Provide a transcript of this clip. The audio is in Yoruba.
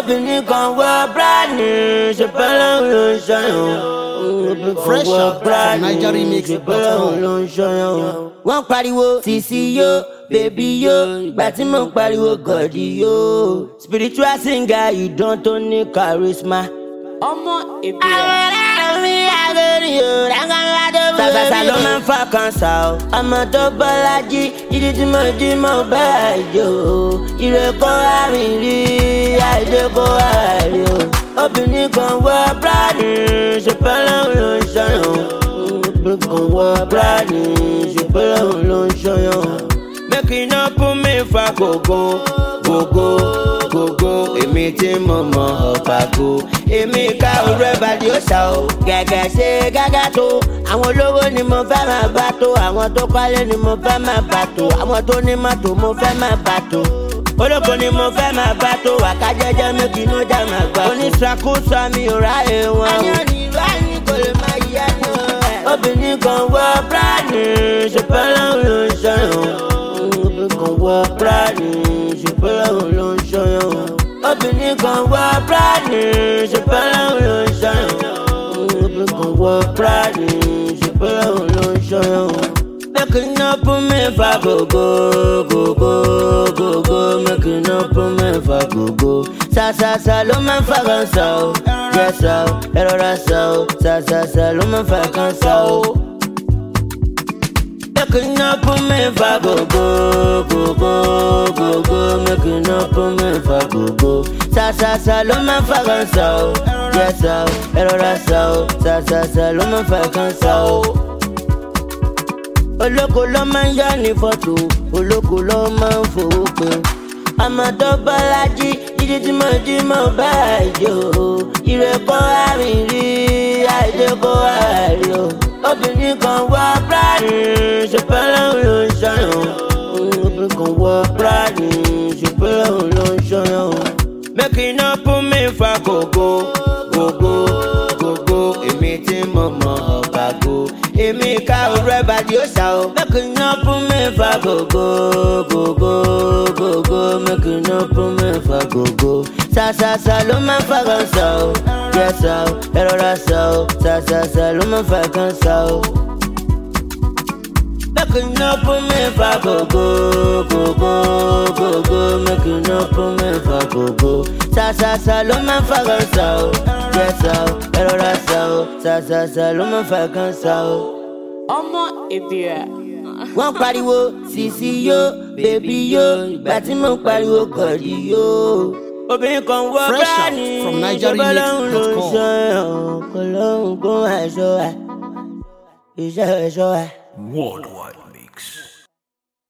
obìnrin kan wọ bíráàdì ṣùgbọ́n ló ń ṣọyàn. Fresh out from NigeriMix.com. ṣùgbọ́n ló ń ṣọyàn. wọ́n pariwo sisi yo bèbí yo ìgbà tí mo ń pariwo gọ̀dí yo. spiritual singer ìdán tó ní charisma. ọmọ ìbílẹ̀. Sàṣàṣà ló máa ń fa kan sá o. Ọmọ tó bọ́lájí, ìdí tí mo jí mo bá àjò. Ire kó àrìn rí, àìdè kó àrí o. Obìnrin kan wọ bíráàdì, ṣùgbọ́n lòun ló ń ṣọyàn. Obìnrin kan wọ bíráàdì, ṣùgbọ́n lòun ló ń ṣọyàn. Make iná kún mi fa gògó, gògó, gògó. Èmi tí mo mọ ọ̀pàgò. Èmi ká òru ẹ̀ bàdí ó ṣá o. Gẹ̀gẹ̀ ṣe gágá tó. Àwọn olówó ni mo fẹ́ máa bá tó. Àwọn tó kọ́lé ni mo fẹ́ máa bá tó. Àwọn tó ní mọ́tò mo fẹ́ máa bá tó. Olóko ni mo fẹ́ máa bá tó. Wàká jẹ́jẹ́ mi kì í ló já máa gbà. Oníṣàkóso mi ò ráyè wọn o. Ayọ̀ ni ráyè kò lè máa yá ni o. Obìnrin kan wọ bíráàdì, ṣùgbọ́n lòun ló ń ṣọyàn obìnrin kan wọ bíráàdì ṣùgbọ́n lòun ló ń ṣọyàn. obìnrin kan wọ bíráàdì ṣùgbọ́n lòun ló ń ṣọyàn. obìnrin kan wọ bíráàdì ṣùgbọ́n lòun ló ń ṣọyàn. Making up on me for go go go go go go Making up on me for go go Sa sa sa ló máa ń fa kan sa o Jẹ́ sa o, ẹ rọra sa o Sa sa sa ló máa ń fa kan sa o. Making up on me for go go go go go go Making up on me for go go Sa sa sa ló máa ń fa kan sa o Jẹ́ sa o, ẹ rọra sa o Sa sa sa ló máa ń fa kan sa o. Olóko ló máa ń yá ní fọ́tò Olóko ló máa ń fowó pé ọmọ tó bọ́lájí jíjí tí mo jí mo bá àjò ìrẹ́kọ́ àrìn rí àìdè kó àrí o obìnrin kan wọ bíráàdì ṣùgbọ́n lòun ló ń ṣọyàn obìnrin kan wọ bíráàdì ṣùgbọ́n lòun ló ń ṣọyàn making up on me fa gògó gògó gògó èmi tí mo mọ ọ̀bàgò èmi ká òru ẹ̀ bàdí ó ṣá o making up on me fa gògó gògó gògó making up on me fa gògó sàṣàṣà ló máa ń fa kan sá o jẹ́ sá o ẹ rọra sá o sàṣàṣà ló máa ń fa kan sá o. Making up on me for go go go go go go Making up on me for go go Sa sa sa ló máa ń fa kan sa o Jẹ́ sa o, ẹ rọra sa o Sa sa sa ló máa ń fa kan sa o. ọmọ ìbílẹ̀. Wọ́n pariwo sisi yo, bèbí yo Ìgbà tí mo ń pariwo gọ̀dí yo. Obìnrin kan wọ Fresh out bíráàdì from Ìjọba lòun ló ń NigeriMix.com. ṣọyàn Kò lóhùn kó àìṣọ́ wa Iṣẹ́ ẹ̀ṣọ́ wa. Worldwide Mix.